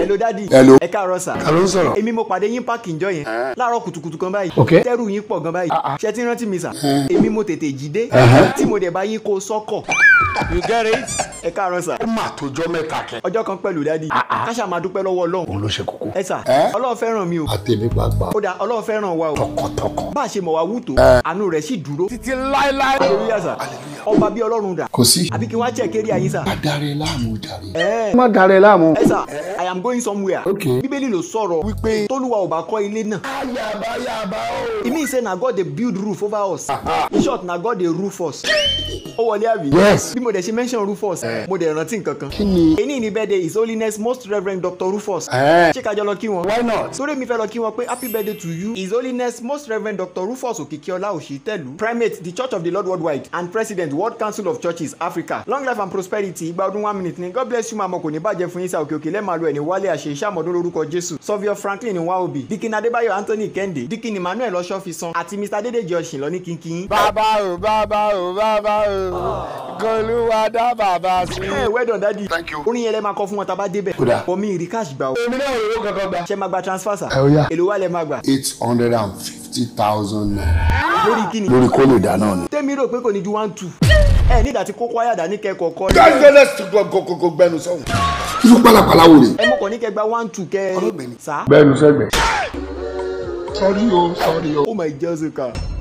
hello dadi Hello. ẹ káàárọ̀ sà ta ló ń sọ̀rọ̀. èmi mo pàdé yín páàkì ìjọ yẹn láàárọ̀ kùtùkùtù kan báyìí Ok. tẹ́rù yín pọ̀ gan báyìí ṣé tí ń rántí mi sà èmi mo tètè jí dé tí mo dẹ̀ bá yín kó sọ́kọ̀ you get it ẹ káàárọ̀ sà ó mà tójọ́ mẹ́ta kẹ. ọjọ́ kan pẹ̀lú dadi káṣá máa dúpẹ́ lọ́wọ́ ọlọ́run òun ló ṣe kókó. ẹ sà Ẹ́? ọlọ́run fẹ́ràn mi o àtẹ̀mí pàápàá. ó dà ọlọ́run fẹ́ràn wa o tọkàntọkàn. bá a ṣe mọ̀ wá wù tó àánú rẹ̀ sì dúró títí láéláé. hallelujah sà ọba bí ọlọ́run dà kò sí. àbí kí wọ́n á check area yín sà adarí láàmú jàre. ẹ má darẹ̀ láàmú. ẹ sà i am going somewhere Ok. bíbélì ló sọ̀rọ̀ wípé. tólúwa ò bá kọ́ ilé náà yàbá yàbá o. e mean say na god dey build roof over us in short na god dey roof us ó wọlé àbí Yes. bí mo dẹ̀ ṣe mention rufus mo dẹ̀ rántí nǹkan kan kí ni. èyí ni birthday his holiness most reverend dr rufus ẹ ṣé kájọ lọ kí wọn. why not. sórí mi fẹ́ lọ kí wọn pé happy birthday to you his holiness most reverend dr rufus okikiola ositelu primate the church of the lord worldwide and president world council of churches africa long life and prosperity ìgbà ọdún one minute ni god bless you maamo kò ní bàjẹ́ fún yín sá òkè òkè lẹ́ẹ̀ma lu ẹni wálé àṣẹ iṣẹ́ àmọ́dún lórúkọ jésù sọ́fíọ́ franklin nwaobi dikin adébáyọ̀ anthony kẹ́hìndé dikin emmanuel ọ̀ṣọ́fisan àti mr dédèjì ọ̀sìn lọ ní kínkín. bàbá o bàbá o bàbá o kọlùwà dá bàbá sí. ẹ well done daddy Thank you. orin yẹn lẹ máa kọ fún wọn tá a bá débẹ̀ Kódà. for me rí cash gbà o èmi náà ò rówó kankan gbà. ṣe máa gba transfer sa Ẹ ó yá. èlò wa lẹ máa gbà eight hundred and fifty thousand naira. lórí kíni lórí kó lè dáná ni. tẹ́mi rò pé kò ní ju one two ẹ nígbà tí kókó ayàdá ní kẹ́kọ̀ọ́ kọ́ gángan ti gbogbo gbẹnu sọ̀hún. irú pálapàla wo rè. ẹ mọ̀ kàn ní kẹ́ gba one two kẹ́ Ọlọ́gbẹ̀ni. sá gbẹnu sẹ́gbẹ̀. sọ́rí o sọ́rí o. oh my jessica